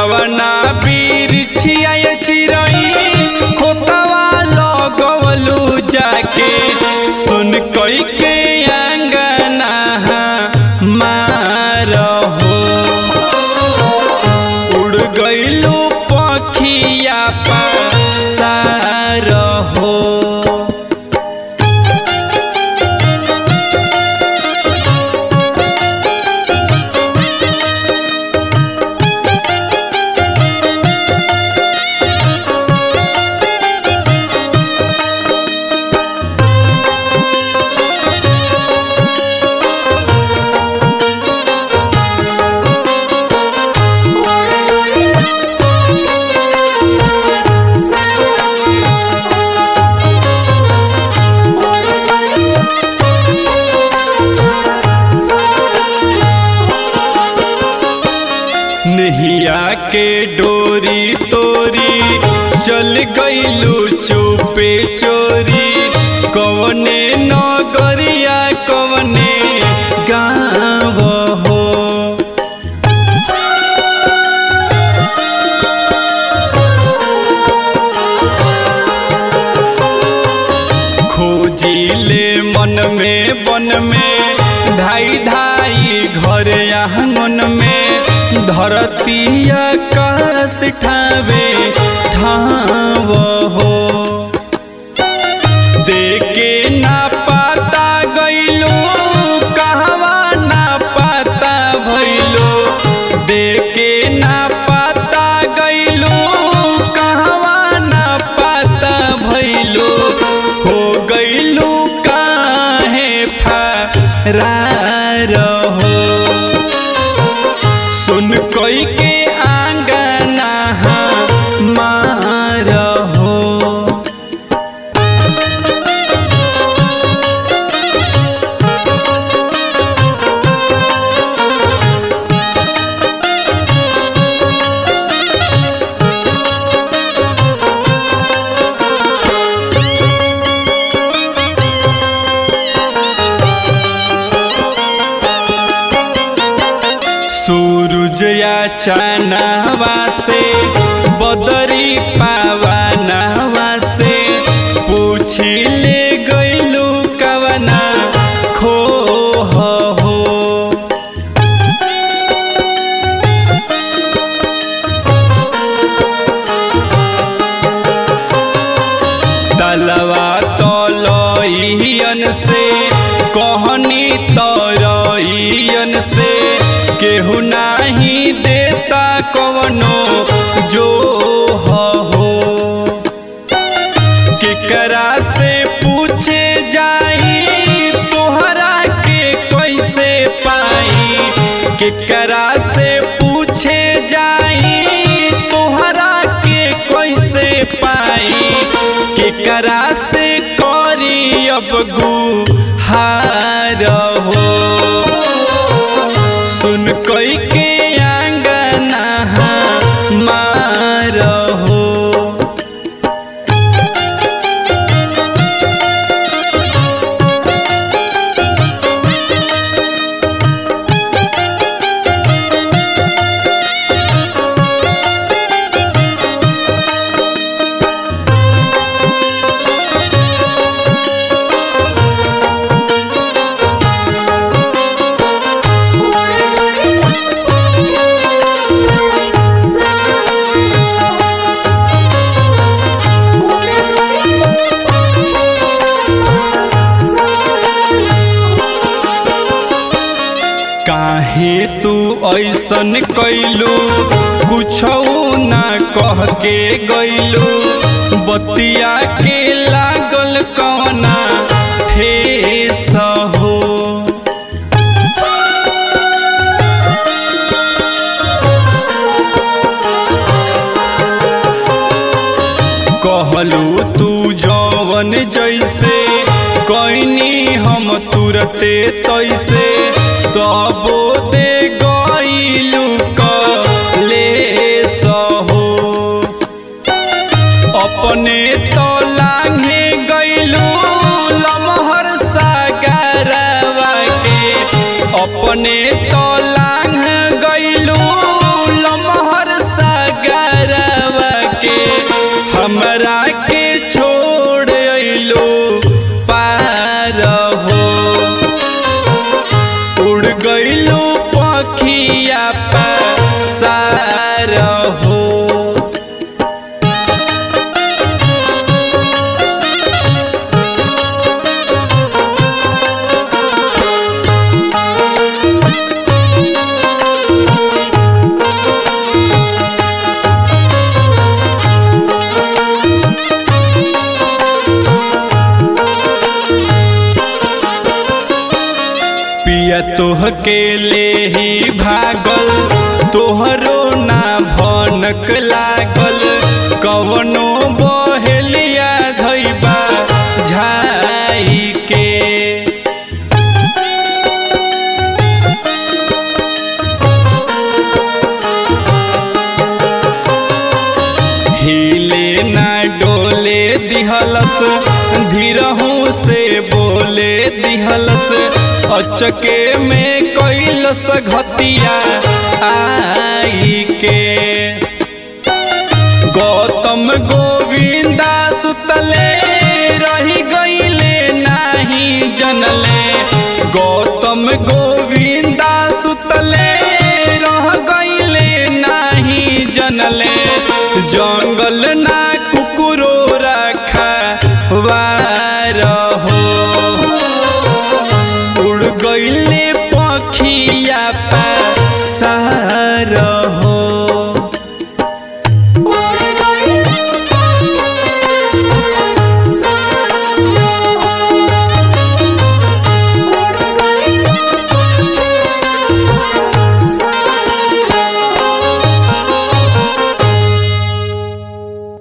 कवना बीर छिया चिरई खोतवा लगवलू जाके सुन कई के अंगना मारहो उड़ गइलू पखिया पासार हो नहिया के डोरी तोरी चल गइलू चुपे चोरी कवने नगरिया कवने गाँव हो खोजिले मन में बन में धाई धाई घर आंगन में धरती आकाश ठावे ठाव हो देके ना पाता गइलो कहवा ना पाता भइलो देके ना पाता गइलो कहवा ना पाता भइलो हो गइलो काहे फरार हो सुन कोई के आंगना मार हो सूरज या चानवा से बदरी पावनवा से पूछी ले गइलू कवना खो हो तलवा तलइयन से कहनी तरइयन से केहू नाही देता कवनो जो हो केकरा से पूछे जाई तोहरा के कैसे पाई केकरा से पूछे जाई तोहरा के कैसे पाई केकरा से करी अब गुहार हो सुन कोई के आंगना मार हो काहे तू ऐसन कैलू कुछ ना कह के गैलू बतिया के लागल कवना ठेस हो कहलू तू जवन जैसे कैनी हम तुरते तैसे तबो दे गईलू ले सहो अपने तो लांघे गईलू लमहर सागरवा के अपने तो लांघ गईलू लमहर सा ढकेले ही भागल तोहरो ना भनक लागल कवनो बहेलिया धैबा झाई के हिले ना डोले दिहलस धीरहू से बोले दिहलस अचके में कैलस घतिया आई के गौतम गोविंदा सुतले रही गईले नाही जनले गौतम गोविंदा सुतले रह गईले नाही जनले जंगल ना कुकुरो रखा वारहो उड़ गईले पखिया पा